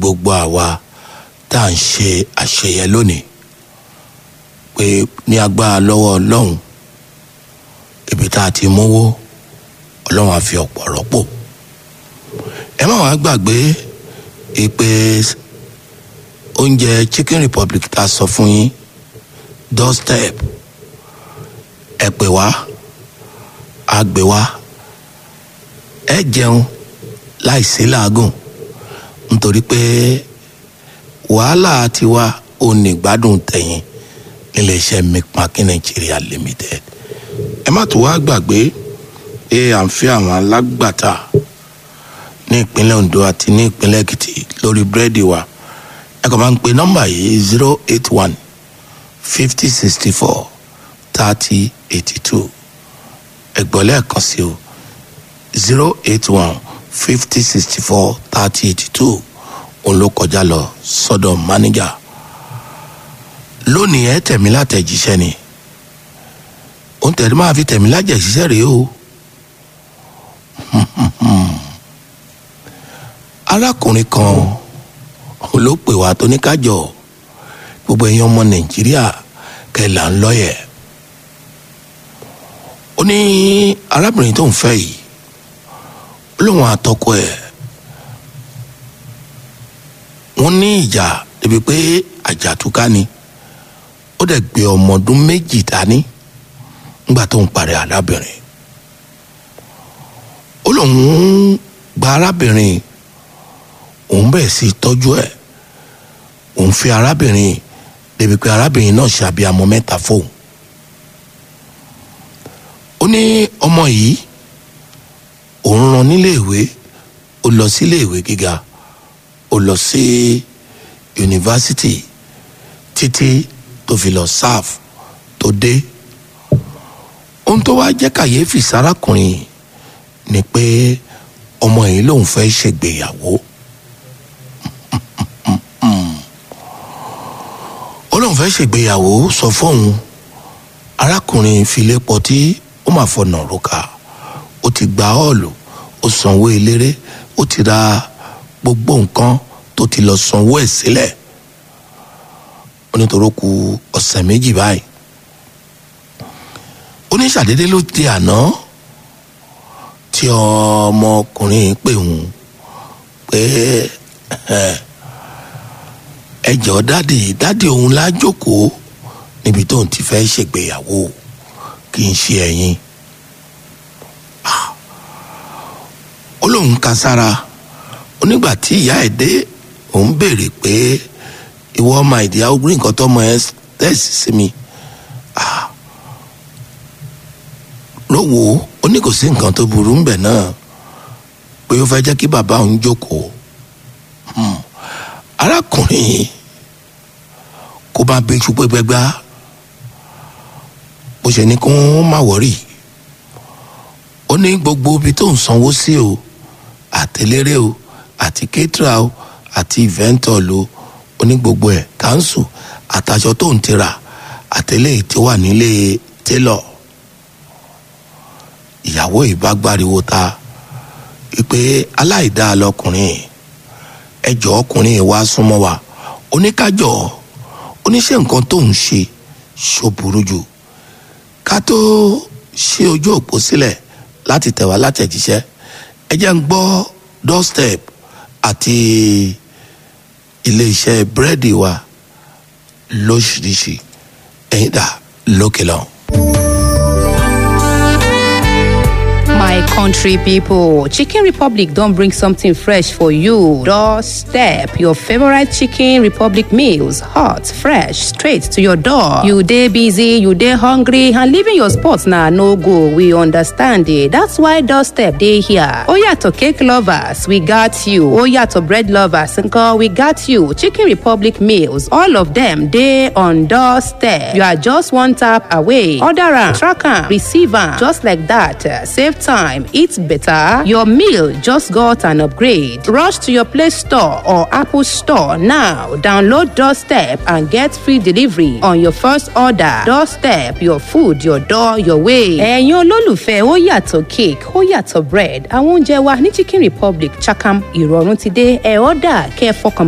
gbogbo àwa tá à ń ṣe àṣeyẹ lónìí pé ní agbára lọ́wọ́ ọlọ́run ibi tá a ti mówó ọlọ́run á fi ọ̀pọ̀ rọ́pò ẹ má wàá gbàgbé ìpè oúnjẹ chicken republic tá a sọ fún yín doorstep ẹ pè wá a gbé wá ẹ jẹun láìsí làágùn nítorí pé wàhálà tiwa ò ní gbádùn tẹ̀yìn níléeṣẹ́ mcmakin nigeria limited ẹ má tó wá gbàgbé pé à ń fi àwọn alágbàtà ní ìpínlẹ̀ ondo àti ní ìpínlẹ̀ èkìtì lórí búrẹ́dì wa ẹ kàn máa ń pe nọ́mbà yìí zero eight one fifty sixty four thirty eighty two ẹgbọ́n lẹ́ẹ̀kan sí o zero eight one fifty sixty four thirty eighty two òun ló kọjá lọ sọ́dọ̀ mánéjà lónìí ẹ tẹ̀mí látẹ̀jíṣẹ́ ni òun tẹ̀lé máa fi tẹ̀mí lájẹ̀jíṣẹ́ rèé o arákùnrin kan ló pè wá tó ní kájọ gbogbo ẹ̀yin ọmọ nàìjíríà kẹlà ń lọ́yẹ̀ ó ní arábìnrin tó ń fẹ́ yìí ó lóun àtọkọ ẹ̀ wọ́n ní ìjà débi pé àjàtúká ni ó dẹ̀ gbé ọmọ ọdún méjì dání nígbà tó ń parí arábìnrin ó lóun gba arábìnrin òun bẹ̀rẹ̀ sí tọ́jú ẹ̀ òun fi arábìnrin débi pé arábìnrin náà ṣe àbíamọ mẹ́ta fóun ó ní ọmọ yìí òun rán níléèwé ó lọ síléèwé gíga ó lọ sí yunifásitì títí tó fi lọ sáf tó dé ohun tó wá jẹ́ kàyéfì sárákùnrin ni pé ọmọ yìí lòun fẹ́ ṣègbéyàwó ó lóun fẹ́ ṣègbéyàwó sọ fóun arákùnrin filé pọtí ó máa fọnà róka ó ti gba ọ́ọ̀lù ó sanwó eléré ó ti ra gbogbo nǹkan tó ti lọ sanwó ẹ̀ sílẹ̀ ó nítorí ku ọ̀sẹ̀ méjì báyìí ó ní ṣàdédé ló di àná tí ọmọkùnrin pè ń pé ẹ jọ̀ọ́ dádì dádì òun lájókòó níbi tóun ti fẹ́ ṣègbéyàwó kì í ṣe ẹ̀yin ó lóun ka sára onígbà tí ìyá ẹ̀ dé òun béèrè pé ìwọ ọmọ ìdí àwòrán nǹkan tọmọ ẹ tẹ̀sí sí mi ló wò ó ó ní kò sí nǹkan tó burú ń bẹ̀ náà pé ó fẹ́ jẹ́ kí bàbá òun jókòó arákùnrin yìí kó bá bẹ iṣu pépé gbá bó ṣe ní kó má wọrí ó ní gbogbo ibi tó ń sanwó sí o àtẹlérè o àti kétra o àti ìvẹ́ntọ̀l o ó ní gbogbo ẹ̀ káńsù àtàṣọ tó ń tira àtẹlẹ́ tí ó wà nílé télọ̀ ìyàwó ìbágbáriwo ta wípé aláìdáa lọkùnrin ẹjọ́ ọkùnrin wa súnmọ́ wa oníkájọ́ oníṣẹ́ nǹkan tó ń ṣe ṣó burú jù ká tó ṣe ojú òpó sílẹ̀ láti tẹ̀wá látẹ̀jíṣẹ́ ẹ jẹ́ ń gbọ́ doorstep àti iléeṣẹ́ búrẹ́dì wa lóṣìṣì ẹ̀yìn dà lókè lọ. My country people, Chicken Republic don't bring something fresh for you. Doorstep, your favorite Chicken Republic meals, hot, fresh, straight to your door. You day busy, you day hungry, and leaving your spot now no go. We understand it. That's why Doorstep day here. Oh yeah, to cake lovers, we got you. Oh yeah, to bread lovers, uncle, we got you. Chicken Republic meals, all of them day on Doorstep. You are just one tap away. Order am, track am, receive am, just like that. Save time, eat better. Your meal just got an upgrade. Rush to your Play Store or Apple Store now. Download Doorstep and get free delivery on your first order. Doorstep, your food, your door, your way. ẹ̀yin olólùfẹ́ ó yàtọ̀ cake ó yàtọ̀ bread àwọn oúnjẹ wa ní Chicken Republic Chakam ìrọ̀rùn ti dé ẹ̀ ọ́dà kẹ́ ẹ fọkàn